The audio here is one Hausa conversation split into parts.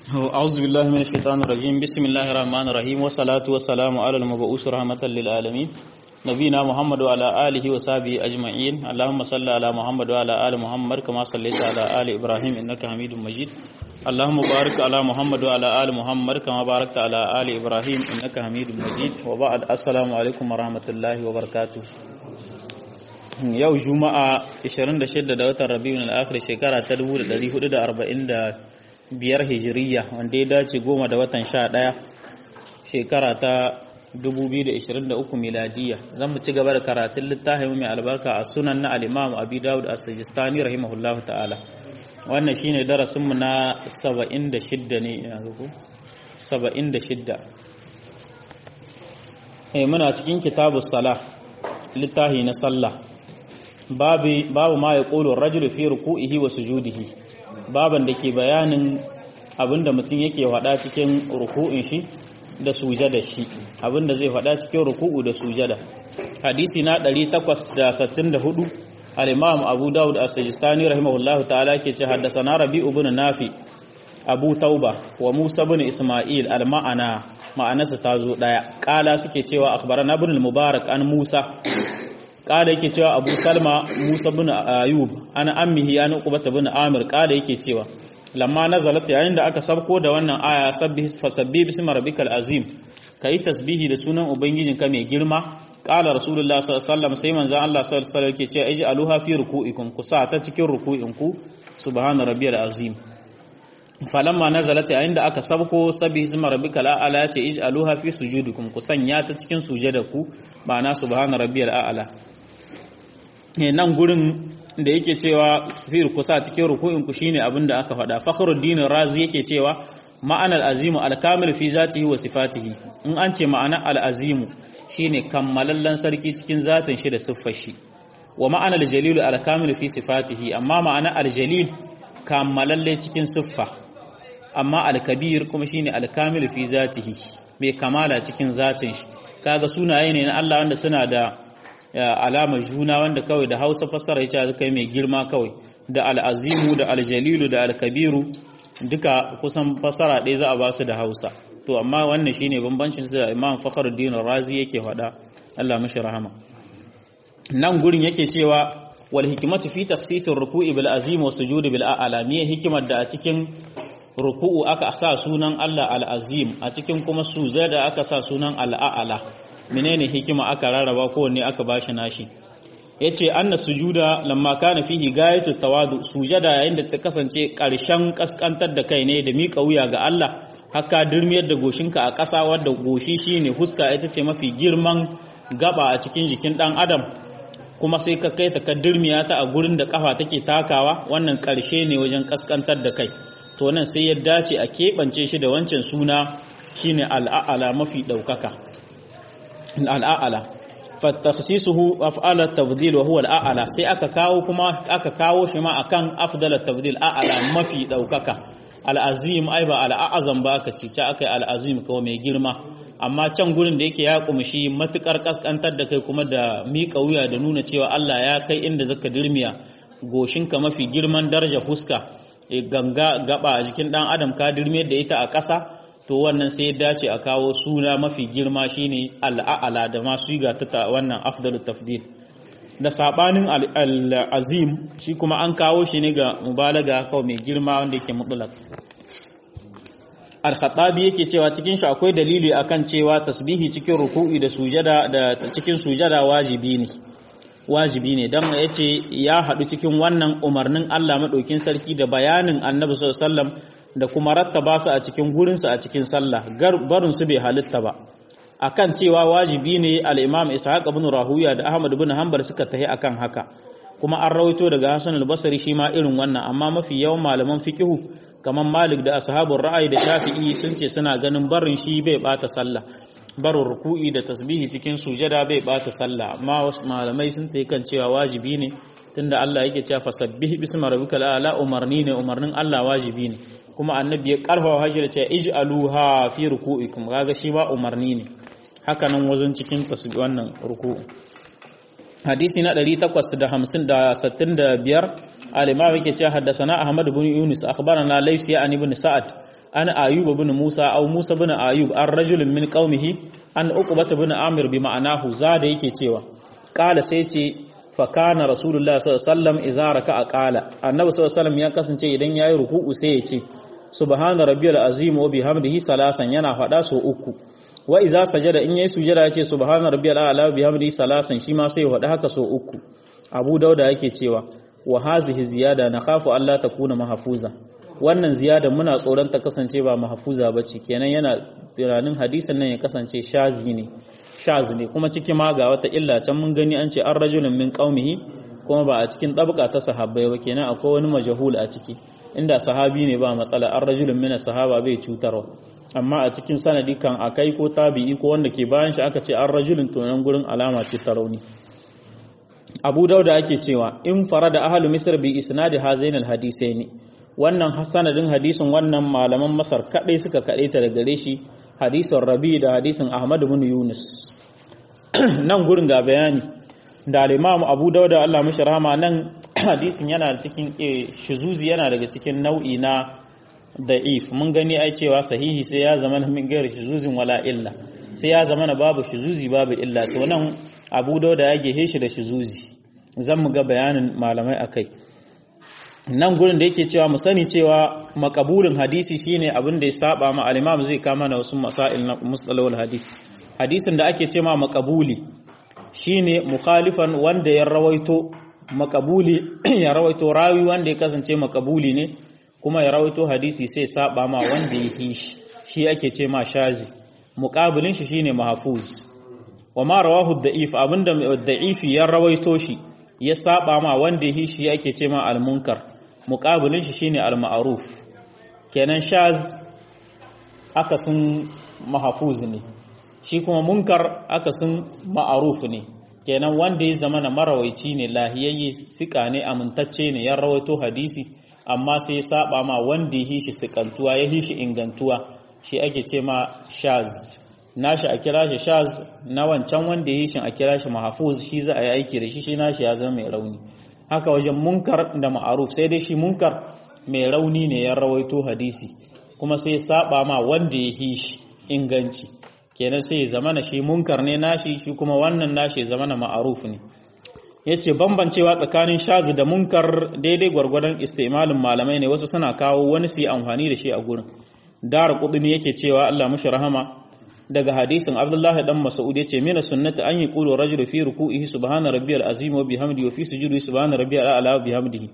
أعوذ بالله من الشيطان الرجيم بسم الله الرحمن الرحيم والصلاة والسلام على المبعوث رحمة للعالمين نبينا محمد وعلى آله وصحبه أجمعين اللهم صل على محمد وعلى آل محمد كما صليت على آل إبراهيم إنك حميد مجيد اللهم بارك على محمد وعلى آل محمد كما باركت على آل إبراهيم إنك حميد مجيد وبعد السلام عليكم ورحمة الله وبركاته yau juma'a 26 da watan rabiul akhir shekara ta 1445 hijiriya wanda ya dace goma da watan 11 shekara ta 2023 miladiya zan mu ci gaba da karatun littafin mai albarka a sunan na al-imam abi dawud as-sijistani rahimahullahu ta'ala wannan shine darasin mu na 76 ne ina ga ko 76 eh muna cikin kitabus salah littafi na sallah babu ma ya ƙolo rajulu fi ruku'ihi wa sujudihi baban da ke bayanin abinda mutum yake faɗa cikin ruku'in shi da sujada shi abinda zai faɗa cikin ruku'u da sujada hadisi na 864 al-imam abu daud as-sijistani rahimahullahu ta'ala ke ce haddathana rabi'u ibn nafi abu tauba wa musa ibn isma'il al-ma'ana ma'anarsa ta zo daya kala suke cewa akhbarana ibn al-mubarak an musa kada yake cewa abu salma musa bin ayub ana ammihi an uqbata bin amir kada yake cewa lamma nazalat yayin da aka sabko da wannan aya sabbih fasabbi bismi rabbikal azim kai tasbihi da sunan ubangijinka mai girma qala rasulullah sallallahu alaihi wasallam sai manzon Allah sallallahu alaihi wasallam yake cewa ij'aluha fi ruku'ikum ku sa ta cikin ruku'inku subhana rabbiyal azim falamma nazalat yayin da aka sabko sabbih bismi rabbikal a'la ya ce ij'aluha fi sujudikum ku sanya ta cikin sujadaku ma'ana subhana rabbiyal a'la nan gurin da yake cewa fir kusa cikin ruku'in ku shine abin da aka faɗa fakhruddin razi yake cewa ma'anar azimu alkamil fi zatihi wa sifatihi in an ce ma'anar al'azimu shine kammalallen sarki cikin zatin shi da siffar shi wa ma'anar jalilu alkamil fi sifatihi amma ma'anar aljalil kammalalle cikin siffa amma alkabir kuma shine alkamil fi zatihi mai kamala cikin zatin shi kaga sunaye ne na Allah wanda suna da alamar juna wanda kawai da hausa fassara ya kai mai girma kawai da al'azimu da aljalilu da alkabiru duka kusan fassara ɗaya za a ba su da hausa to amma wannan shine bambancin su da imam fakhruddin razi yake faɗa Allah mashi rahama nan gurin yake cewa wal hikmatu fi tafsisir ruku'i bil azim wa sujudi bil a'la me hikimar da a cikin ruku'u aka sa sunan Allah al azim a cikin kuma sujada aka sa sunan al a'la menene hikima aka rarraba kowanne aka bashi nashi yace anna sujuda lamma kana fihi gayatu tawadu sujada yayin da ta kasance karshen kaskantar da kai ne da mika wuya ga Allah haka dirmiyar da goshinka a ƙasa wadda goshi shine huska ita ce mafi girman gaba a cikin jikin dan adam kuma sai ka kai ta ka dirmiya ta a gurin da kafa take takawa wannan karshe ne wajen kaskantar da kai to nan sai ya dace a keɓance shi da wancan suna shine al'a'ala mafi ɗaukaka al'a'ala fattakhsisuhu af'al at-tafdil wa huwa al'a'ala sai aka kawo kuma aka kawo shi ma akan afdal at-tafdil a'ala mafi daukaka al-azim ai ba al-a'azam ba aka ce ta akai al-azim kawai mai girma amma can gurin da yake ya kumshi matukar kaskantar da kai kuma da miƙa wuya da nuna cewa Allah ya kai inda zaka dirmiya goshinka mafi girman daraja fuska ganga gaba a jikin dan adam ka dirmiyar da ita a ƙasa to wannan sai ya dace a kawo suna mafi girma shine al'a'ala da masu yi ta wannan afdalut tafdil da sabanin al'azim shi kuma an kawo shi ne ga mubalaga kawai mai girma wanda yake mutlaq al-khattabi yake cewa cikin shi akwai dalili akan cewa tasbihi cikin ruku'i da sujada da cikin sujada wajibi ne wajibi ne dan yace ya hadu cikin wannan umarnin Allah madaukin sarki da bayanin Annabi sallallahu alaihi wasallam da kuma rattaba su a cikin gurinsu a cikin sallah barin su bai halitta ba akan cewa wajibi ne al-Imam Ishaq ibn Rahuya da Ahmad ibn Hanbal suka tahi akan haka kuma an rawaito daga Hassan al-Basri shi ma irin wannan amma mafi yawan malaman fikihu kamar Malik da ashabul ra'ayi da Shafi'i sun ce suna ganin barin shi bai bata sallah barin ruku'i da tasbihi cikin sujada bai bata sallah amma wasu malamai sun tayi kan cewa wajibi ne tunda Allah yake cewa fasabbih bismi rabbikal a'la umarni ne umarnin Allah wajibi ne kuma annabi ya karfafa hashi da cewa ij'aluha fi ruku'ikum kaga shi ba umarni ne haka nan wazin cikin tasbih wannan ruku'u hadisi na 865 al-imam yake cewa haddathana ahmad ibn yunus akhbarana laysi an ibn sa'ad an ayub ibn musa aw musa ibn ayub an rajulun min qaumihi an uqbata ibn amir bi ma'anahu zada yake cewa qala sai ce fa kana rasulullahi sallallahu alaihi wasallam idza raka'a qala annabi sallallahu alaihi wasallam ya kasance idan yayi ruku'u sai ya ce subhana rabbiyal azim wa bihamdihi salasan yana fada so uku wa idza sajada in yayi sujada ya ce subhana rabbiyal a'la wa bihamdihi salasan shi ma sai ya fada haka so uku abu dauda yake cewa wa hazihi ziyada nakhafu alla takuna mahfuza wannan ziyada muna tsoron ta kasance ba mahfuza bace kenan yana tunanin hadisin nan ya kasance shazi ne shaz ne kuma ciki ma ga wata illa can mun gani an ce an rajulun min qaumihi kuma ba a cikin tabqa ta sahabbai ba kenan akwai wani majhul a ciki inda sahabi ne ba matsala an rajulun min sahaba bai cutarwa amma a cikin sanadi kan akai ko tabi'i ko wanda ke bayan shi aka ce an rajulun to nan gurin alama ce ta rauni abu dauda ake cewa in fara da ahalu misr bi isnadi hazainal hadisaini wannan sanadin hadisin wannan malaman masar kadai suka kadai ta da gare shi hadisin rabi da hadisin ahmad ibn yunus nan gurin ga bayani da al-imam abu dauda Allah mishi rahama nan hadisin yana cikin shizuzi yana daga cikin nau'i na da'if mun gani ai cewa sahihi sai ya zama min gairi shizuzin wala illa sai ya zama babu shizuzi babu illa to nan abu dauda ya gehe shi da shizuzi zan mu ga bayanin malamai akai nan gurin da yake cewa mu sani cewa makabulin hadisi shine abin da ya saba ma al-imam zai kama na wasu masail na mustalahul hadis hadisin da ake cewa makabuli shine mukhalifan wanda ya rawaito makabuli ya rawaito rawi wanda ya kasance makabuli ne kuma ya rawaito hadisi sai saba ma wanda ya yi shi shi ake ce ma shazi muqabilin shi shine mahfuz wa ma rawahu da'if abinda da'ifi ya rawaito shi ya saba ma wanda yi shi yake ce ma al-munkar muqabilin shi shine al-ma'ruf kenan shaz akasin mahfuz ne shi kuma munkar akasin ma'ruf ne kenan wanda ya zama na marawaici ne lahiyayye sika ne amintacce ne ya rawaito hadisi amma sai ya saba ma wanda yi shi sikantuwa ya yi shi ingantuwa shi ake ce ma shaz nashi a kira shi shaz na wancan wanda ya yi shi a kira shi mahafuz shi za a yi aiki da shi shi nashi ya zama mai rauni haka wajen munkar da ma'aruf sai dai shi munkar mai rauni ne ya rawaito hadisi kuma sai saba ma wanda ya yi shi inganci kenan sai ya zamana shi munkar ne nashi shi kuma wannan nashi ya zamana ma'aruf ne yace bambancewa tsakanin shaz da munkar daidai gwargwadon istimalin malamai ne wasu suna kawo wani su yi amfani da shi a gurin dar kudini yake cewa Allah mushi rahama daga hadisin Abdullahi dan Mas'ud yace mina sunnati an yi qulu rajulu fi ruku'ihi subhana rabbiyal azim wa bihamdihi wa fi sujudihi subhana rabbiyal a'la wa bihamdihi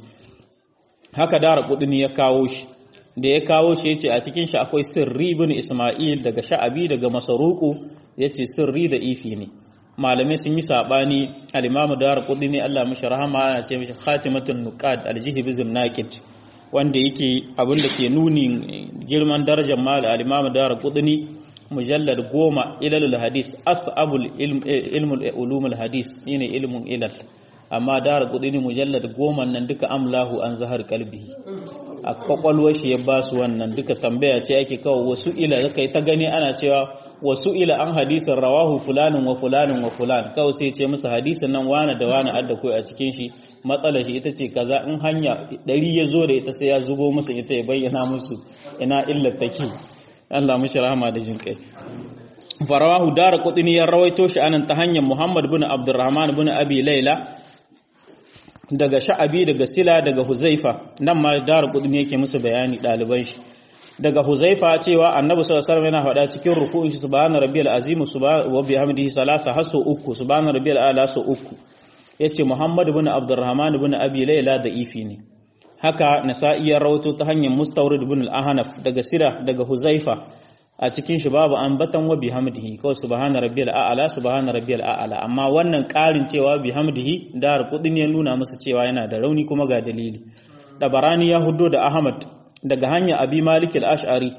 haka dar kudini ya kawo shi da ya kawo shi yace a cikin shi akwai sirri ibn Isma'il daga Sha'abi daga Masaruku yace sirri da ifi ne malamai sun yi sabani al-Imam Dar Qudni Allah mishi rahama ana ce mishi khatimatun nuqad al-jihbizun naqid wanda yake abin da ke nuni girman darajar mal al-Imam Dar Qudni mujallad goma ilalul hadis as'abul ilmul ulumul hadis shine ilmun ilal amma Dar Qudni mujallad goma nan duka amlahu an zahar kalbi a kwakwalwar shi ya ba su wannan duka tambaya ce ake kawo wasu ila kai ta gani ana cewa wasu ila an hadisin rawahu fulanin wa fulanin wa fulan kawai sai ce musu hadisin nan wane da wane adda kai a cikin shi matsalar shi ita ce kaza in hanya ɗari ya zo da ita sai ya zubo musu ita ya bayyana musu ina illar take Allah mishi rahama da jin kai farawahu dara qutni ya rawaito shi anan ta hanyar Muhammad bin Abdurrahman bin Abi Laila daga Sha'abi daga Sila daga Huzaifa nan ma dara qutni yake musu bayani ɗaliban shi daga Huzaifa cewa Annabi sallallahu alaihi wasallam yana faɗa cikin ruku'in shi subhana rabbiyal azim subhana wa bihamdihi salasa hasu uku subhana rabbiyal a'la su uku yace Muhammad ibn Abdurrahman ibn Abi Layla da ifi ne haka Nasa'i ya rawato ta hanyar Mustawrid ibn al-Ahnaf daga Sira daga Huzaifa a cikin shi babu ambatan wa bihamdihi kawai subhana rabbiyal a'la subhana rabbiyal a'la amma wannan ƙarin cewa bihamdihi da kudin ya nuna musu cewa yana da rauni kuma ga dalili Dabarani ya huddo da Ahmad daga hanya abi malik al-ash'ari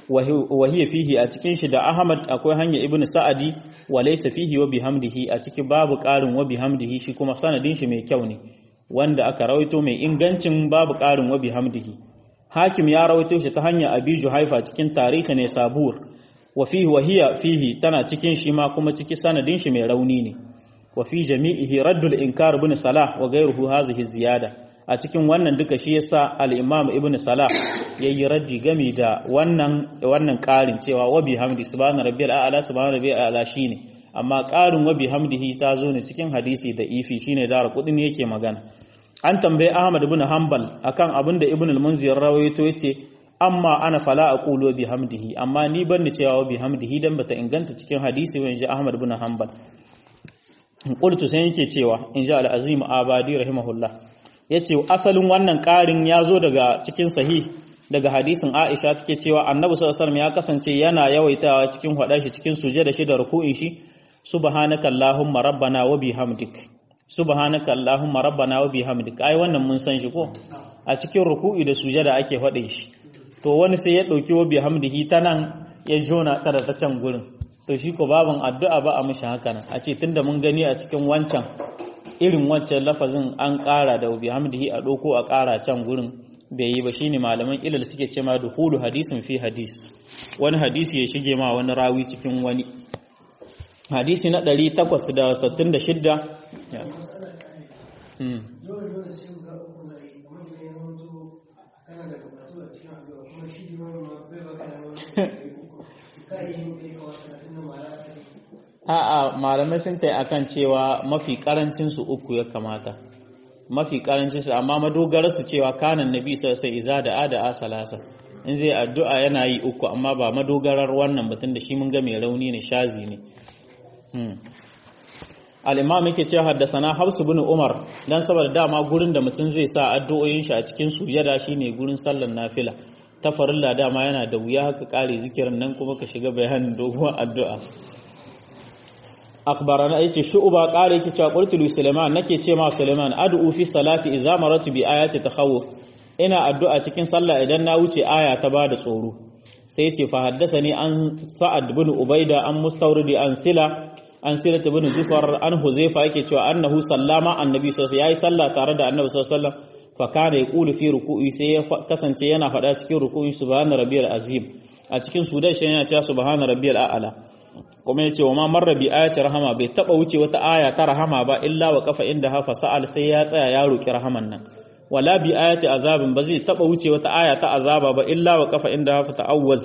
wa hiya fihi a cikin shi da ahmad akwai hanya ibnu sa'adi wa laysa fihi wa bihamdihi a cikin babu qarin wa bihamdihi shi kuma sanadin shi mai kyau ne wanda aka rawaito mai ingancin babu qarin wa bihamdihi hakim ya rawaito shi ta hanya abi juhaifa cikin tarihi ne sabur wa fihi wa hiya fihi tana cikin shi ma kuma ciki sanadin shi mai rauni ne wa fi jami'ihi raddul inkar ibn salah wa ghayruhu hazihi ziyada a cikin wannan duka shi yasa al-Imam Ibn Salah yayi raddi gami da wannan wannan ƙarin cewa wa bihamdi subhana rabbiyal a'la subhana rabbiyal a'la shine amma ƙarin wa bihamdihi ta zo ne cikin hadisi da ifi shine dara kudin yake magana an tambaye Ahmad ibn Hanbal akan abin da Ibn al-Munzir rawaito yace amma ana fala aqulu bihamdihi amma ni ban ni cewa bihamdihi dan bata inganta cikin hadisi wa inji Ahmad ibn Hanbal qultu sai yake cewa inji al-Azim Abadi rahimahullah yace asalin wannan ƙarin ya zo daga cikin sahih daga hadisin Aisha take cewa Annabi sallallahu alaihi wasallam ya kasance yana yawaitawa cikin hada shi cikin sujada shi da ruku'in shi subhanaka allahumma rabbana wa bihamdik subhanaka allahumma rabbana wa bihamdik ai wannan mun san shi ko a cikin ruku'i da sujada ake faɗin shi to wani sai ya ɗauki wa bihamdihi ta nan ya jona ta da ta can gurin to shi ko babin addu'a ba a mishi haka nan a ce tunda mun gani a cikin wancan irin wancan lafazin an ƙara da bihamdihi a ɗauko a ƙara can gurin bai yi ba shine malaman ilal suke ce ma duhulu hadisin fi hadis wani hadisi ya shige ma wani rawi cikin wani hadisi na 866 A'a malamai sun tai akan cewa mafi karancin su uku ya kamata. Mafi karancin su amma madogarar su cewa kanan nabi sai iza da ada asalasa. In zai addu'a yana yi uku amma ba madogarar wannan batun da shi mun ga mai rauni ne shazi ne. Al-Imam yake cewa haddasana Hafs bin Umar dan saboda dama gurin da mutum zai sa addu'o'in shi a cikin sujada shine gurin sallar nafila. Ta farilla dama yana da wuya haka kare zikirin nan kuma ka shiga bayanin doguwar addu'a. akhbarana yace shu'ba qala yake cewa qultu li sulaiman nake ce ma sulaiman ad'u fi salati idza maratu bi ayati takhawuf ina addu'a cikin sallah idan na wuce aya ta bada tsoro sai yace fa haddathani an sa'ad bin ubaida an mustawridi an sila an sila bin zufar an huzaifa yake cewa annahu sallama annabi sallallahu alaihi yayi sallah tare da annabi sallallahu alaihi wasallam fa kana yaqulu fi ruku'i sai ya kasance yana faɗa cikin ruku'i subhana rabbiyal azim a cikin sudan shi yana cewa subhana rabbiyal a'la kuma ya ce wa ma marra bi ayati rahama bai taba wuce wata aya ta rahama ba illa wa kafa inda hafa sa'al sai ya tsaya ya roki rahaman nan wala bi ayati azabin ba zai taba wuce wata aya ta azaba ba illa wa kafa inda hafa ta'awwaz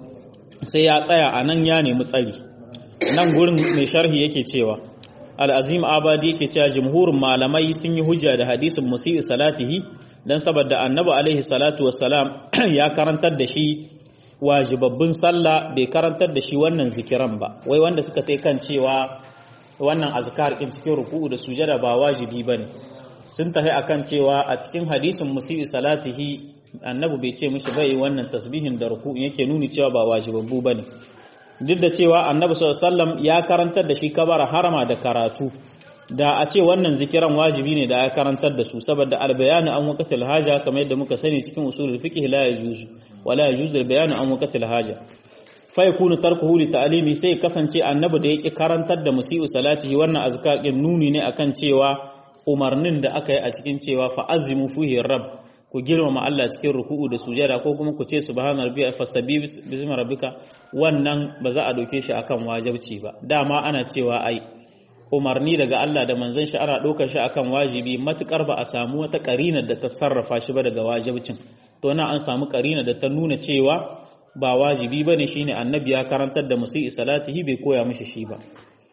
sai ya tsaya a nan ya nemi tsari nan gurin mai sharhi yake cewa al-azim abadi yake cewa jumhurin malamai sun yi hujja da hadisin musii salatihi dan saboda annabi alaihi salatu wassalam ya karantar da shi wajibabbin sallah bai karantar da shi wannan zikiran ba wai wanda suka tai kan cewa wannan azkar din cikin ruku'u da sujada ba wajibi bane sun tafi akan cewa a cikin hadisin musii salatihi annabi bai ce mishi bai wannan tasbihin da ruku'u yake nuni cewa ba wajibabbu bane duk da cewa annabi sallallahu alaihi wasallam ya karantar da shi kabara harama da karatu da a ce wannan zikiran wajibi ne da ya karantar da su saboda albayani an waqatul haja kamar yadda muka sani cikin usulul fiqh la yajuzu wala yajuzu albayanu an waqatul haja fa yakunu tarkuhu li ta'limi sai kasance annabi da yake karantar da musii'u salatihi wannan azkar din nuni ne akan cewa umarnin da aka yi a cikin cewa fa azimu fihi rabb ku girmama Allah cikin ruku'u da sujada ko kuma ku ce subhana rabbika fasabi bismi rabbika wannan ba za a doke shi akan wajibci ba dama ana cewa ai umarni daga Allah da manzon shi ana ɗaukar shi akan wajibi matukar ba a samu wata ƙarinar da ta sarrafa shi ba daga wajibcin to na an samu ƙarinar da ta nuna cewa ba wajibi ba ne shine annabi ya karantar da musu salatihi bai koya mishi shi ba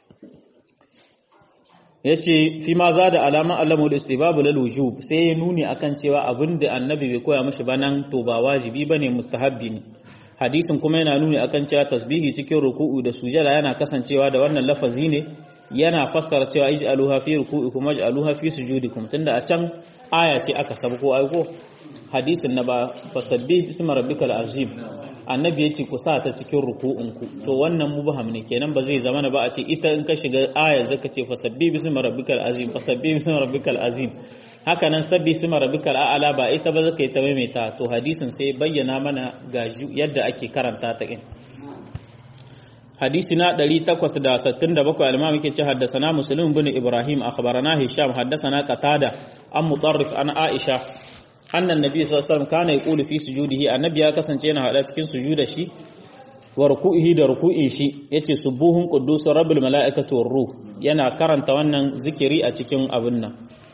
ya ce fi ma za da alaman alamul istibabu lal wujub sai ya nuni akan cewa abin da annabi bai koya mishi ba nan to ba wajibi ba ne mustahabbi ne hadisin kuma yana nuni akan cewa tasbihi cikin ruku'u da sujada yana kasancewa da wannan lafazi ne yana fassara cewa ij'aluha fi ruku'ikum waj'aluha fi sujudikum tunda a can aya ce aka sabko aiko hadisin na ba fasabbih bismi rabbikal azim annabi yace ku sa ta cikin ruku'unku to wannan mubham ne kenan ba zai zama ba a ce ita in ka shiga aya zaka ce fasabbih bismi rabbikal azim fasabbih bismi rabbikal azim haka nan sabbi bismi rabbikal a'la ba ita ba zaka yi ta maimaita to hadisin sai bayyana mana gaji yadda ake karanta ta in حديثنا دلي تقوس دا ستن دا بكو المام كي حدثنا مسلم بن إبراهيم أخبرنا هشام حدثنا قتادة أم مطرف عن عائشة أن النبي صلى الله عليه وسلم كان يقول في سجوده النبي كسن تينا هذا cikin sujuda shi wa ruku'ihi da ruku'in shi yace subuhun quddus rabbul malaikati war ruh yana karanta wannan zikiri a cikin abun nan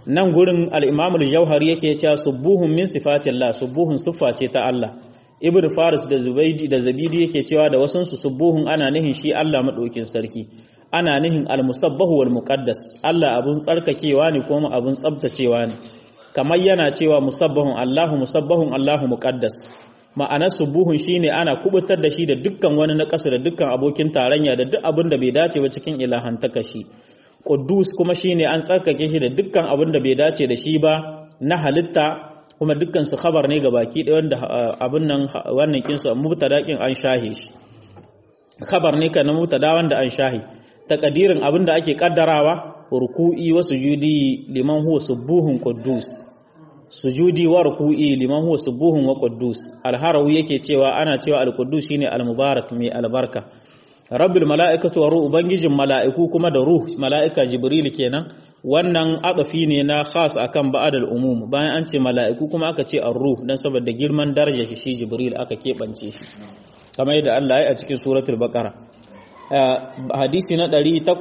nan gurin al-imam al-jauhari yake cewa subuhun min sifatillah subuhun siffa ce ta Allah ibnu faris da zubaidi da zabidi yake cewa da wasun su subuhun ana nihin shi Allah madaukin sarki ana nihin al-musabbahu wal muqaddas Allah abun tsarkakewa ne kuma abun tsabtacewa ne kamar yana cewa musabbahun Allahu musabbahun Allahu muqaddas ma'anar subuhun shine ana kubutar da shi da dukkan wani nakasu da dukkan abokin tarayya da duk abin da bai dace ba cikin ilahantaka shi Quddus kuma shine an tsarkake shi da dukkan abin da bai dace da shi ba na halitta kuma dukkan su khabar ne baki ɗaya wanda abin nan wannan kin su mubtada kin an shahe shi khabar ne kana mubtada wanda an shahe takadirin abin da ake kaddarawa ruku'i wa sujudi liman huwa subuhun quddus sujudi wa ruku'i liman huwa subuhun wa quddus al-harawi yake cewa ana cewa al-quddus shine al-mubarak mai albarka rabbul mala'ikatu wa ruh ubangijin mala'iku kuma da ruh mala'ika jibril kenan wannan adafi ne na khas akan ba'adal umum bayan an ce mala'iku kuma aka ce ar-ruh dan saboda girman darajar shi jibril aka kebance shi kamar yadda Allah ya a cikin suratul baqara hadisi na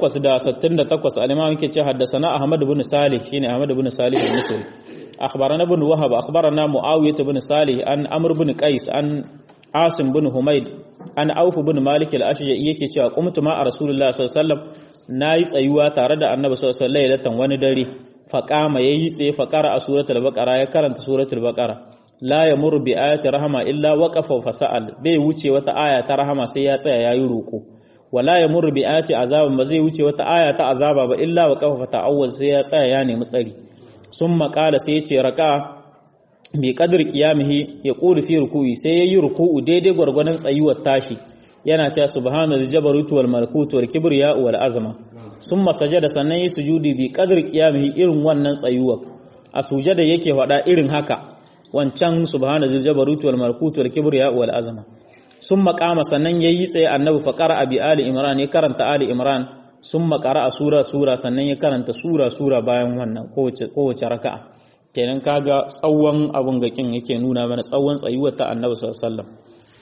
868 al-imam yake ce haddathana ahmad ibn salih shine ahmad ibn salih al-misri akhbarana ibn wahab akhbarana muawiyah ibn salih an amr ibn qais an asim ibn humayd an auf ibn malik al-ashja'i yake cewa qumtu ma rasulullah sallallahu alaihi wasallam nayi tsayuwa tare da annabi sallallahu alaihi wasallam wani dare faqama yayi tsaye faqara a suratul baqara ya karanta suratul baqara la yamur bi ayati rahama illa waqafa fa sa'al bai wuce wata aya ta rahama sai ya tsaya yayi roko wala yamur bi ayati azabin ba zai wuce wata aya ta azaba ba illa waqafa fa ta'awwaz sai ya tsaya ya nemi tsari summa qala sai ya ce raka bi qadr qiyamihi ya qulu fi ruku'i sai yayi ruku'u daidai gwargwadon tsayuwar tashi yana cewa subhanal jabarut wal malakut wal kibriya wal azma summa sajada sannan yi sujudi bi qadr qiyamihi irin wannan tsayuwar a sujada yake faɗa irin haka wancan subhana zil jabarut wal malakut wal kibriya wal azma sun makama sannan yayi tsaye annabi fa qara bi ali imran ya karanta ali imran sun makara a sura sura sannan ya karanta sura sura bayan wannan kowace kowace raka'a kenan kaga tsawon abun gakin yake nuna mana tsawon tsayuwar ta annabi sallallahu alaihi wasallam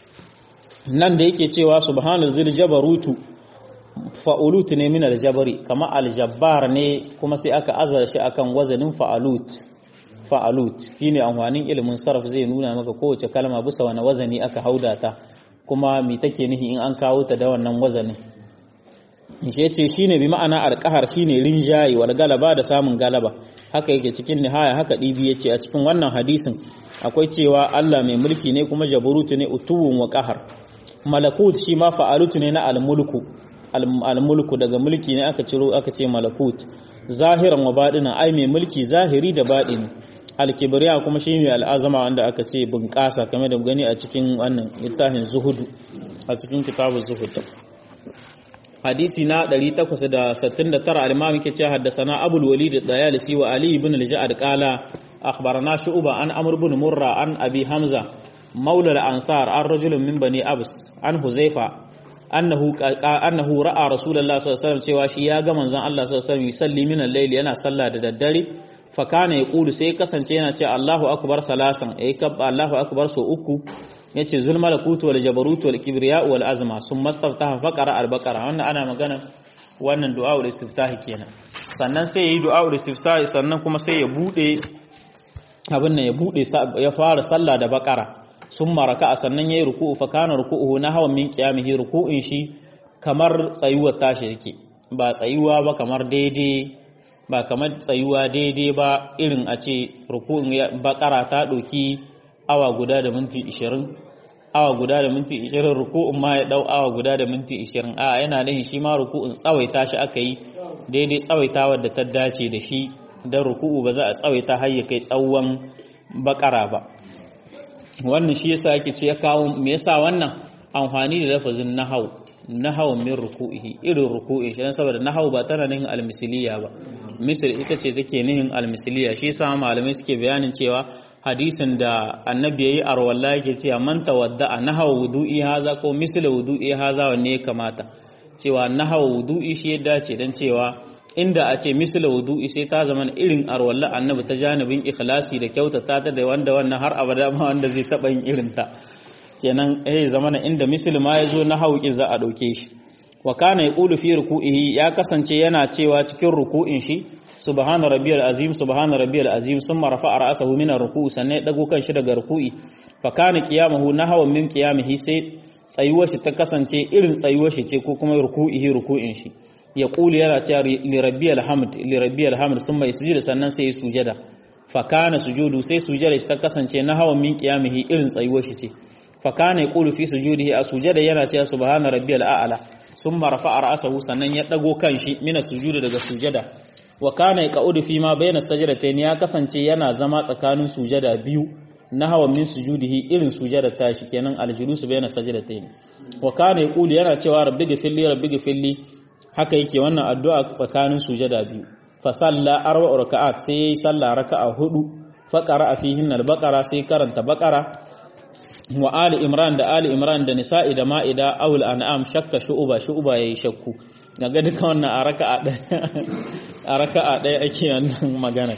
nan da yake cewa subhanal zil jabarutu fa'ulut ne min aljabari kama aljabbar ne kuma sai aka azara shi akan wazanin fa'alut fa'alut shine amfanin ilimin sarf zai nuna maka kowace kalma bisa wani wazani aka hauda ta kuma me take nihi in an kawo ta da wannan wazanin shi ce shine bi ma'ana alqahar shine rinjayi wal galaba da samun galaba haka yake cikin nihaya haka dibi yace a cikin wannan hadisin akwai cewa Allah mai mulki ne kuma jabarutu ne utuwun wa qahar malakut shi ma fa'alutu ne na almulku almulku daga mulki ne aka ciro aka ce malakut zahiran wa baɗina ai mai mulki zahiri da baɗini alkibriya kuma shi mai al'azama wanda aka ce bunƙasa kamar da gani a cikin wannan littafin zuhudu a cikin kitabu zuhud hadisi na 869 al-imam yake cewa haddathana abul walid dayalisi wa ali ibn al-ja'd qala akhbarana shu'ba an amr ibn murra an abi hamza مولى الأنصار عن رجل من بني أبس عن حذيفة أنه أنه رأى رسول الله صلى الله عليه وسلم cewa shi ya ga manzon Allah sallallahu alaihi wasallam yusalli min al-layl yana sallah da daddare fa kana yaqulu sai kasance yana ce Allahu akbar salasan eh kab Allahu akbar so uku yace zul malakutu wal jabarut wal kibriya wal azma summa staftaha faqara al-baqara wannan ana magana wannan du'a ul istiftahi kenan sannan sai yayi du'a ul istiftahi sannan kuma sai ya bude abin nan ya bude ya fara sallah da baqara sun maraka a sannan ya yi ruku'u fa kana ruku'u na hawan min qiyamihi ruku'in shi kamar tsayuwar tashi yake ba tsayuwa ba kamar daidai ba kamar tsayuwa daidai ba irin a ce ruku'in bakara ta ɗauki awa guda da minti 20 awa guda da minti 20 ruku'in ma ya dau awa guda da minti 20 a yana da shi ma ruku'in tsawaita shi aka yi daidai tsawaitawar da ta dace da shi dan ruku'u ba za a tsawaita har ya kai tsawon bakara ba wannan shi yasa yake ce ya kawo me yasa wannan amfani da lafazin nahau nahau min ruku'ihi irin ruku'i shi dan saboda nahau ba tana nihin almisiliya ba misal ita ce take nihin almisiliya shi yasa malamai suke bayanin cewa hadisin da annabi yayi arwalla yake cewa man tawadda nahau wudu'i haza ko misal wudu'i haza wanne ya kamata cewa nahau wudu'i shi ya dace dan cewa inda a ce misla wudu'i sai ta zama irin arwalla annabi ta janibin ikhlasi da kyautata ta da wanda wannan har abada ma wanda zai taba yin irin ta kenan eh zamana inda misli ma yazo na hauki za a dauke shi wa kana yaqulu fi ruku'ihi ya kasance yana cewa cikin ruku'in shi subhana rabbiyal azim subhana rabbiyal azim summa rafa'a ra'sahu min ar-ruku'i sannan ya dago kan shi daga ruku'i fa kana qiyamuhu nahwa min qiyamihi sai tsayuwar shi ta kasance irin tsayuwar shi ce ko kuma ruku'ihi ruku'in shi ya kuli yana cewa li rabbiyal hamd li rabbiyal hamd summa yasjudu sannan sai ya sujada fa kana sujudu sai sujada shi ta kasance nahwa min qiyamihi irin tsayuwar shi ce fa kana yaqulu fi sujudihi a sujada yana cewa subhana rabbiyal a'la summa rafa'a ra'sahu sannan ya dago kan shi mina sujudu daga sujada wa kana yaqudu fi ma bayna sajdatayn ya kasance yana zama tsakanin sujada biyu na hawa min sujudihi irin sujada tashi kenan aljulusu bayna sajdatayn wa kana yaqulu yana cewa rabbi ghfirli rabbi ghfirli haka yake wannan addu'a tsakanin sujada biyu fa salla arba raka'at sai yayi salla raka'a hudu fa qara'a fihin al-baqara sai karanta baqara wa ali imran da ali imran da nisa'i da ma'ida awul an'am shakka shu'uba shu'uba yayi shakku daga duka wannan a raka'a ɗaya a raka'a ɗaya ake wannan magana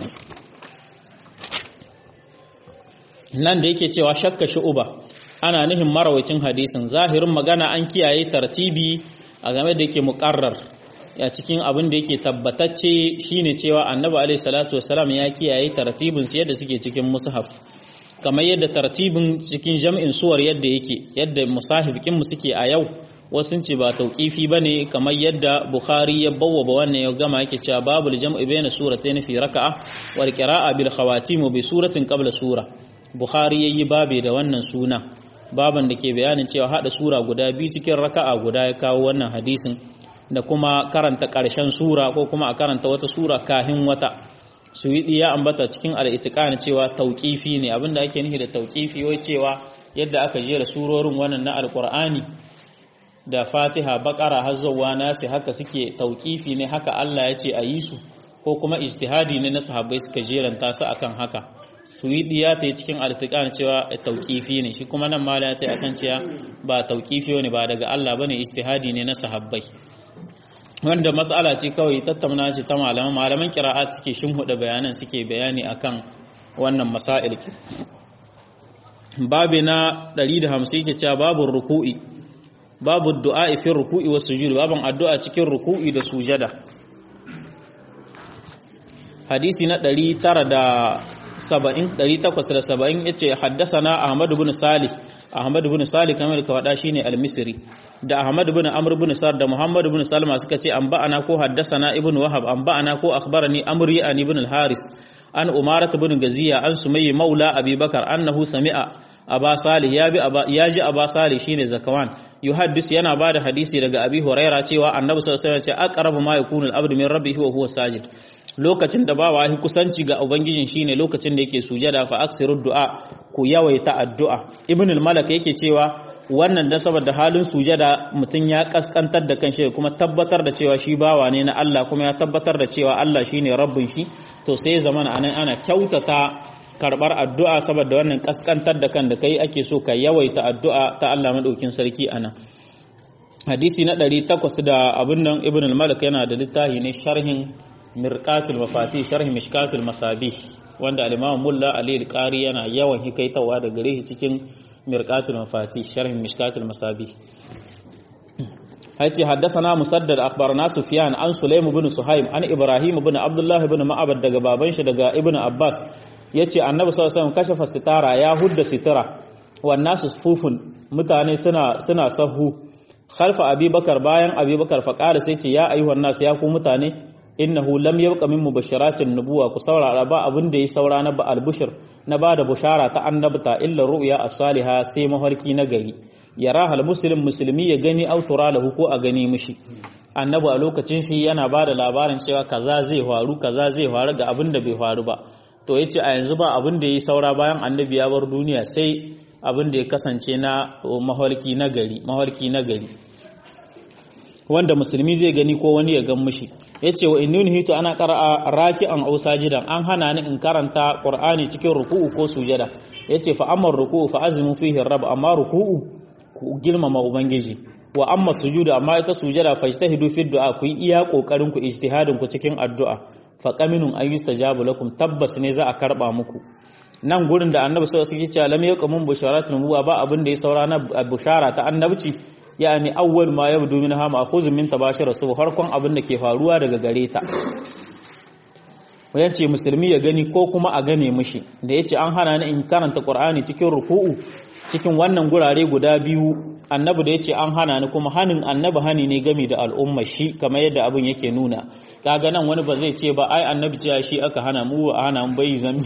nan da yake cewa shakka shu'uba ana nihin marawacin hadisin zahirin magana an kiyaye tartibi a game da yake muƙarrar a cikin abin da yake tabbatacce shine cewa annabi alaihi salatu wasalam ya kiyaye tartibin su yadda suke cikin mushaf kamar yadda tartibin cikin jam'in suwar yadda yake yadda musahifikin mu suke a yau wasu ce ba tauƙifi ba ne kamar yadda bukhari ya bawwaba wannan ya gama yake cewa babu jam'i bayna suratayn fi raka'a wal qira'a bil khawatim bi suratin qabla sura bukhari yayi babe da wannan suna baban da ke bayanin cewa hada sura guda biyu cikin raka'a guda ya kawo wannan hadisin da kuma karanta ƙarshen sura ko kuma a karanta wata sura kahin wata suwidi ya ambata cikin al-itiqan cewa tauƙifi ne abinda ake nufi da tauƙifi wai cewa yadda aka jera surorin wannan na alqur'ani da fatiha bakara har zuwa nasi haka suke tauƙifi ne haka Allah ya ce a yi su ko kuma ijtihadi ne na sahabbai suka jeranta su akan haka suwidi ya ta yi cikin artikan cewa tauƙifi ne shi kuma nan mala ya ta yi akan cewa ba tauƙifi ne ba daga Allah bane ijtihadi ne na sahabbai wanda mas'ala ce kawai tattauna ce ta malaman malaman qira'at suke shinhuda bayanan suke bayani akan wannan masail babu na 150 yake cewa babu ruku'i babu du'a fi ruku'i wa sujud baban addu'a cikin ruku'i da sujada hadisi na 970 870 yace haddathana ahmad ibn salih ahmad ibn salih kamar ka wada shine al-misri da ahmad ibn amr ibn sar da muhammad ibn salma suka ce an ba'ana ko haddathana ibn wahab an ba'ana ko akhbarani amri an ibn al-haris an umarat ibn gaziya an sumayyi maula abubakar annahu sami'a aba salih ya bi ya ji aba salih shine zakawan yuhaddis yana bada hadisi daga abi huraira cewa annabi sallallahu alaihi wasallam ya ce aqrabu ma yakunu al-abdu min rabbihi wa huwa sajid lokacin da bawa ya kusanci ga ubangijin shine lokacin da yake sujada fa aksiru du'a ku yawaita addu'a ibn al-malak yake cewa wannan da saboda halin sujada mutum ya kaskantar da kanshi kuma tabbatar da cewa shi bawa ne na Allah kuma ya tabbatar da cewa Allah shine rabbin shi to sai zamana anan ana kyautata karbar addu'a saboda wannan kaskantar da kan da kai ake so ka yawaita addu'a ta Allah madaukin sarki anan hadisi na 800 da abin nan ibn al-malik yana da littafi ne sharhin mirqatul mafati sharhi mishkatul masabih wanda al-imam mulla ali al-qari yana yawan hikaitawa da gare shi cikin mirqatul mafati sharhi mishkatul masabih haiti haddathana musaddad akhbarana sufyan an sulaym ibn suhaim an ibrahim ibn abdullah ibn ma'abad daga baban shi daga ibn abbas yace annabi sallallahu alaihi wasallam kashafa sitara ya hudda sitara wan nasu sufufun mutane suna suna sahu khalfa abubakar bayan abubakar faqala sai ce ya ayyuhan nas ya ku mutane innahu lam yabqa min mubashiratin nubuwa ku saurara ba abin da ya saura na ba albushir na ba da bushara ta annabta illa ru'ya as-salihah sai mafarki na gari yara hal muslim musulmi ya gani autura lahu ko a gani mishi annabi a lokacin shi yana ba da labarin cewa kaza zai faru kaza zai faru ga abin da bai faru ba to yace a yanzu ba abin da ya saura bayan annabi ya bar duniya sai abin da ya kasance na mafarki na gari mafarki na gari wanda musulmi zai gani ko wani ya gan mushi yace wa inni hitu ana qara'a raki'an aw sajidan an hana ni in karanta qur'ani cikin ruku'u ko sujada yace fa amma ruku'u fa azmu fihi rabb amma ruku'u ku girmama ubangiji wa amma sujuda amma ita sujada fa ijtahidu fi du'a ku yi iya kokarin ku ijtihadin ku cikin addu'a fa qaminun an yustajabu lakum tabbas ne za a karba muku nan gurin da annabi sallallahu alaihi wasallam ya ce lam yaqamun busharatul nubuwa ba abin da ya saura na bushara ta annabci yani awwal ma yabdu minha ma'khuz min tabashir su farkon abin da ke faruwa daga gare ta wayan ce musulmi ya gani ko kuma a gane mishi da yace an hana ni in karanta qur'ani cikin ruku'u cikin wannan gurare guda biyu annabi da yace an hana ni kuma hanin annabi hani ne gami da al'umma shi kamar yadda abin yake nuna kaga nan wani ba zai ce ba ai annabi cewa shi aka hana mu a hana mu bai zambi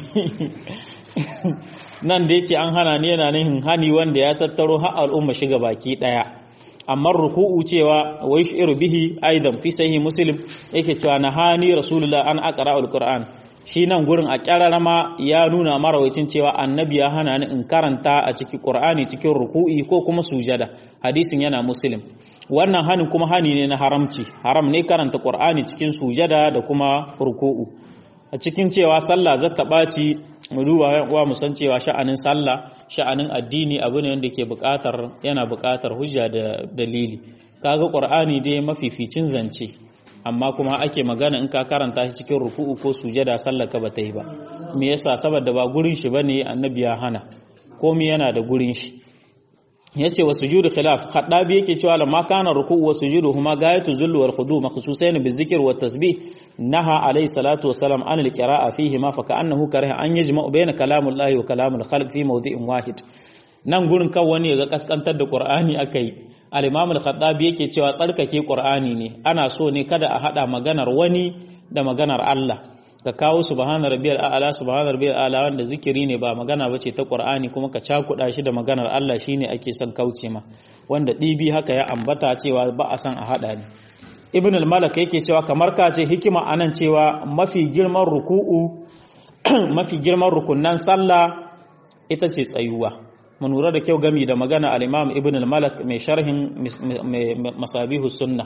nan da yace an hana ni yana nihin hani wanda ya tattaro har al'umma shiga baki daya amma ruku'u cewa wa yushiru bihi aidan fi sahih muslim yake cewa nahani rasulullah an aqra alquran shi nan gurin a kyararama ya nuna marawacin cewa annabi ya hana ni in karanta a cikin qur'ani cikin ruku'i ko kuma sujada hadisin yana muslim wannan hanin kuma hani ne na haramci haram ne karanta qur'ani cikin sujada da kuma ruku'u a cikin cewa sallah zata ɓaci mu duba wa mu san cewa sha'anin sallah sha'anin addini abu ne wanda ke buƙatar yana buƙatar hujja da dalili kaga qur'ani dai mafificin zance amma kuma ake magana in ka karanta shi cikin ruku'u ko sujada sallar ka bata yi ba me yasa saboda ba gurin shi bane annabi ya hana komai yana da gurin shi yace wa sujudu khilaf khaddabi yake cewa lamma kana ruku'u wa sujudu huma gayatu zulli wal khudu makhsusain bi dhikr wa tasbih naha alayhi salatu wassalam an al qira'a fihi ma fa ka'annahu kariha an yajma'u bayna kalamullahi wa kalamul khalq fi mawdi'in wahid nan gurin kan wani ga kaskantar da qur'ani akai al-imam al-khattabi yake cewa tsarkake qur'ani ne ana so ne kada a hada maganar wani da maganar Allah ka kawo subhana rabbiyal a'la subhana rabbiyal a'la wanda zikiri ne ba magana bace ta qur'ani kuma ka cakuda shi da maganar Allah shine ake son kauce ma wanda dibi haka ya ambata cewa ba a son a hada ne ibn al-malak yake cewa kamar ka ce hikima anan cewa mafi girman ruku'u mafi girman rukunnan sallah ita ce tsayuwa mu lura da kyau gami da magana al-imam ibn al-malak mai sharhin masabihu sunna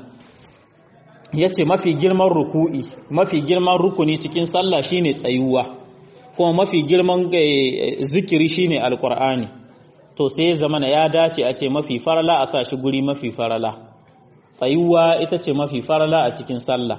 yace mafi girman ruku'i mafi girman rukuni cikin sallah shine tsayuwa kuma mafi girman zikiri shine alqur'ani to sai ya zamana ya dace a ce mafi farala a sa shi guri mafi farala tsayuwa ita ce mafi farala a cikin sallah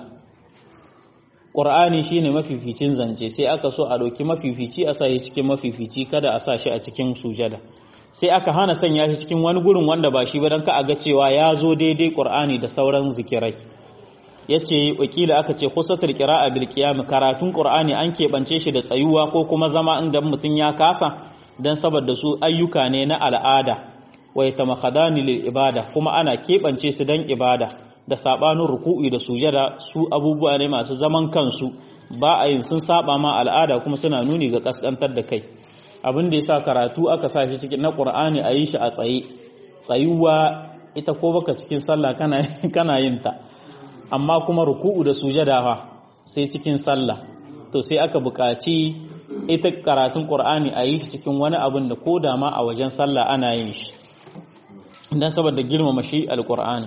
ƙur'ani shine mafificin zance sai aka so a ɗauki mafifici a sa shi cikin mafifici kada a sa shi a cikin sujada sai aka hana sanya shi cikin wani gurin wanda ba shi ba don ka a ga cewa ya zo daidai ƙur'ani da sauran zikirai ya ce wakila aka ce kusatar kira'a bil qiyam karatun qur'ani an keɓance shi da tsayuwa ko kuma zama inda mutum ya kasa dan saboda su ayyuka ne na al'ada wa yatamakhadani lil ibada kuma ana keɓance su dan ibada da sabanin ruku'i da sujada su abubuwa ne masu zaman kansu ba a yin sun saba ma al'ada kuma suna nuni ga kaskantar da kai abin da yasa karatu aka sa shi cikin na qur'ani a yi shi a tsaye tsayuwa ita ko baka cikin sallah kana kana yin ta amma kuma ruku'u da sujada fa sai cikin sallah to sai aka buƙaci ita karatun qur'ani a yi shi cikin wani abin da ko da ma a wajen sallah ana yin shi dan saboda girmama shi alqur'ani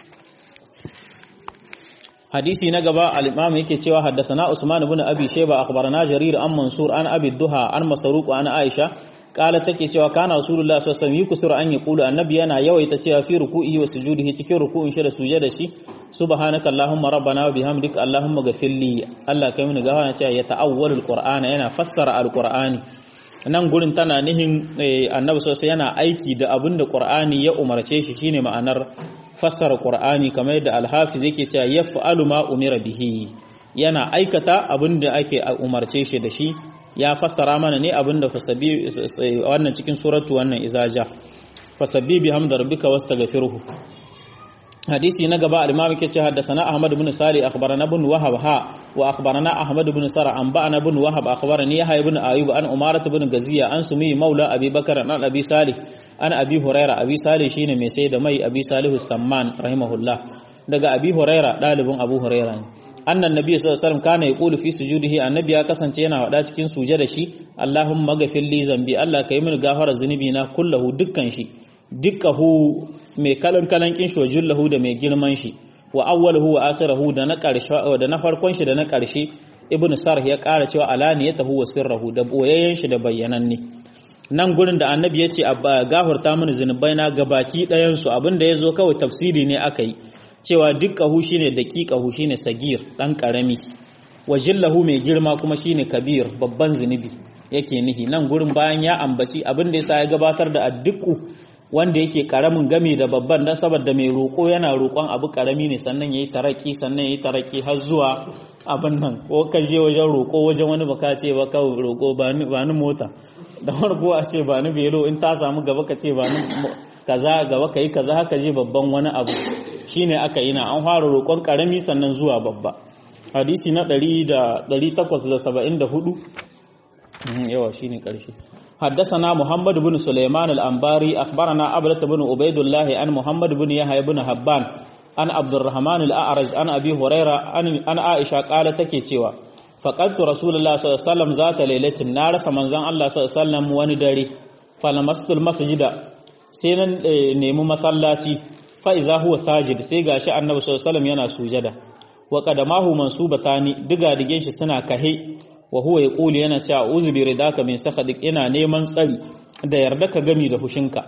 hadisi na gaba al-imam yake cewa haddathana usman ibn abi shayba akhbarana jarir an mansur an abi duha an masruq an aisha kala take cewa kana rasulullah sallallahu alaihi wasallam yukusuru an yaqulu annabi yana yawaita cewa fi ruku'ihi wa sujudihi cikin ruku'in shi da sujada shi subhanaka allahumma rabbana wa bihamdika allahumma ghafirli Allah kai mini gawa cewa ya ta'awwalul qur'ana yana fassara alqur'ani nan gurin tana nihin annabi sallallahu yana aiki da abin da qur'ani ya umarce shi shine ma'anar fassara qur'ani kamar yadda al-hafiz yake cewa yaf'alu ma umira bihi yana aikata abin da ake umarce shi da shi ya fassara mana ne abin da fasabi wannan cikin suratu wannan izaja fasabbi bihamdi rabbika wastaghfirhu hadisi na gaba al-imam yake ce haddathana ahmad ibn salih akhbarana ibn wahab ha wa akhbarana ahmad ibn sara an ba'ana ibn wahab akhbarani yahya ibn ayub an umarat ibn gaziya an sumi maula abi bakar an abi salih an abi huraira abi salih shine mai sai da mai abi salih samman rahimahullah daga abi huraira dalibin abu huraira ne annan nabi sallallahu alaihi wasallam kana yaqulu fi sujudihi annabi ya kasance yana wada cikin sujada shi allahumma ghafir li zambi allah kai min gafara zunubi na kullahu dukkan shi dukkahu mai kalan kalan kin shi wajullahu da mai girman shi wa awwaluhu wa akhirahu da na karshe da na farkon shi da na karshe ibnu sarh ya kara cewa alaniyatahu wa sirruhu da boyayyen shi da bayyananne nan gurin da annabi ya ce gafarta mini zunubai na gabaki ɗayan su abinda ya zo kawai tafsiri ne aka yi cewa dukkahu shine daqiqahu shine sagir dan karami wajillahu mai girma kuma shine kabir babban zunubi yake nihi nan gurin bayan ya ambaci abin da yasa ya gabatar da adduku wanda yake karamin gami da babban dan saboda mai roƙo yana roƙon abu karami ne sannan yayi taraki sannan yayi taraki har zuwa abin nan ko ka je wajen roƙo wajen wani baka ce ba ka roƙo ba ni ba ni mota da farko a ce ba ni belo in ta samu gaba ka ce ba ni kaza gaba ka yi kaza haka je babban wani abu shine aka yi na an fara roƙon karami sannan zuwa babba hadisi na 874 yawa shine karshe حدثنا محمد بن سليمان الأنباري أخبرنا عبدة بن عبيد الله عن محمد بن يحيى بن حبان عن عبد الرحمن الأعرج عن أبي هريرة عن عائشة قالت تكي cewa فقدت رسول الله صلى الله عليه وسلم ذات ليلة نار سمنزان الله صلى الله عليه وسلم wani dare فلمست المسجد sai na nemi masallaci fa iza huwa sajid sai gashi annabi sallallahu alaihi wasallam yana sujada wa qadamahu mansubatani diga digen shi suna kahe wa huwa yaqulu yana cewa uzu bi ridaka min sakhadik ina neman tsari da yarda ka gami da hushinka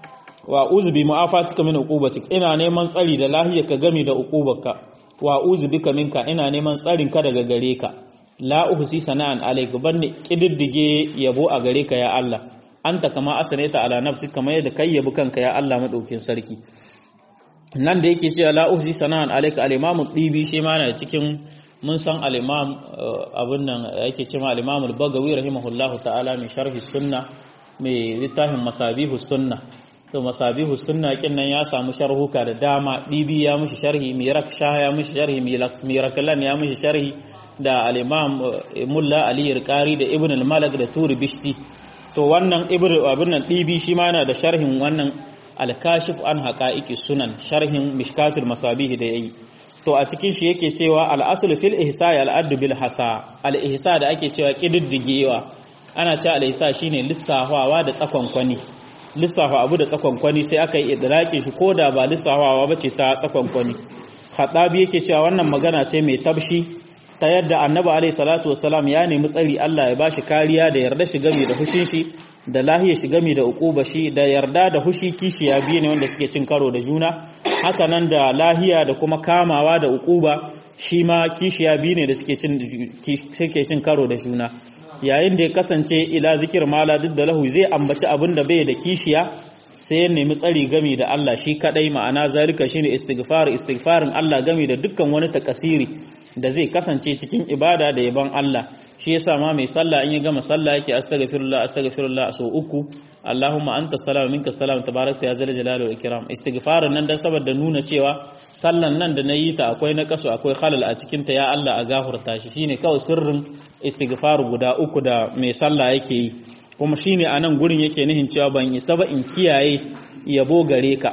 wa uzu bi mu'afatika min uqubatik ina neman tsari da lahiya ka gami da uqubarka wa uzu bika minka ina neman tsarin ka daga gare ka la uhsi sana'an alayka banni kididdige yabo a gare ka ya Allah anta kama asanaita ala nafsi kama yadda kai yabi kanka ya Allah madaukin sarki nan da yake cewa la uhsi sana'an alayka al-imamu dibi shi ma na cikin mun san al-imam abun nan yake cewa al-imam al-bagawi rahimahullahu ta'ala mai sharhi sunna mai littafin masabihu sunna to masabihu sunna kin nan ya samu sharhuka da dama dibi ya mishi sharhi mirak shah ya mishi sharhi miraklan ya mishi sharhi da al-imam mulla ali al-qari da ibn al-malak da turi bishti to wannan ibn abun nan dibi shi ma yana da sharhin wannan al-kashif an haqa'iqi sunan sharhin mishkatul masabihi da yayi to a cikin shi yake cewa al-aslu fil ihsa al-addu bil hasa al-ihsa da ake cewa kididdigewa ana cewa al-ihsa shine lissafawa da tsakonkwani lissafa abu da tsakonkwani sai aka yi idraki shi koda ba lissafawa bace ta tsakonkwani khatabi yake cewa wannan magana ce mai tabshi ta yadda annabi alaihi salatu wasalam ya nemi tsari Allah ya bashi kariya da yarda shi game da hushin shi da lahiya shi game da ukuba shi da yarda da hushi kishiya biyu ne wanda suke cin karo da juna haka nan da lahiya da kuma kamawa da ukuba shi ma kishiya biyu ne da suke cin suke cin karo da juna yayin da ya kasance ila zikir mala duk da lahu zai ambaci abin da bai da kishiya sai ya nemi tsari gami da Allah shi kadai ma'ana zalika shine istighfar istighfarin Allah gami da dukkan wani takasiri da zai kasance cikin ibada da yaban Allah shi yasa ma mai sallah in ya gama sallah yake astaghfirullah astaghfirullah so uku Allahumma anta salam minka salam tabarakta ya zal jalali wal ikram istighfarin nan dan saboda nuna cewa sallan nan da nayi ta akwai na kaso akwai khalal a cikin ta ya Allah a gafurta shi shine kawai sirrin istighfar guda uku da mai sallah yake yi kuma shine anan gurin yake nihin cewa ban isa ba in kiyaye yabo gare ka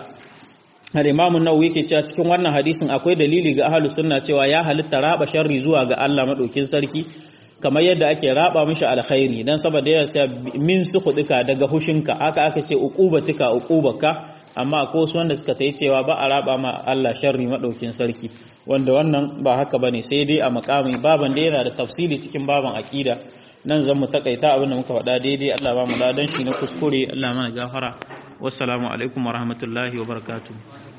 al-Imam an-Nawawi yake cewa cikin wannan hadisin akwai dalili ga ahlus sunna cewa ya halitta raba sharri zuwa ga Allah madaukin sarki kamar yadda ake raba mishi alkhairi dan saboda yana cewa min sukhudika daga hushinka haka aka ce uqubatika uqubaka amma akwai wasu wanda suka tayi cewa ba a raba ma Allah sharri madaukin sarki wanda wannan ba haka bane sai dai a makami baban da yana da tafsiri cikin baban akida nan zan mu takaita abin da muka faɗa daidai Allah ba mu ladan shi na kuskure Allah mana gafara wassalamu alaikum wa rahmatullahi wa barakatuh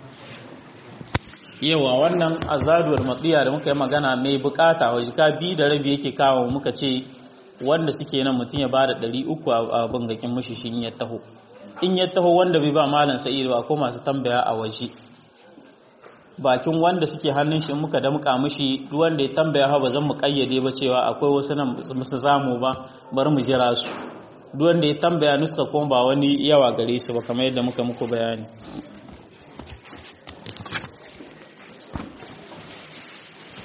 yawa wannan azaduwar matsiya da muka yi magana mai bukata wa jika biyu da rabi yake kawo muka ce wanda suke nan mutum ya bada ɗari uku a bangakin mushi shi in ya taho in ya taho wanda bai ba malam sa'idu ba ko masu tambaya a waje bakin wanda suke hannun shi muka damƙa mushi duk wanda ya tambaya ha ba zan mu kayyade ba cewa akwai wasu nan musu zamu ba bari mu jira su duk wanda ya tambaya nuska kuma ba wani yawa gare su ba kamar yadda muka muku bayani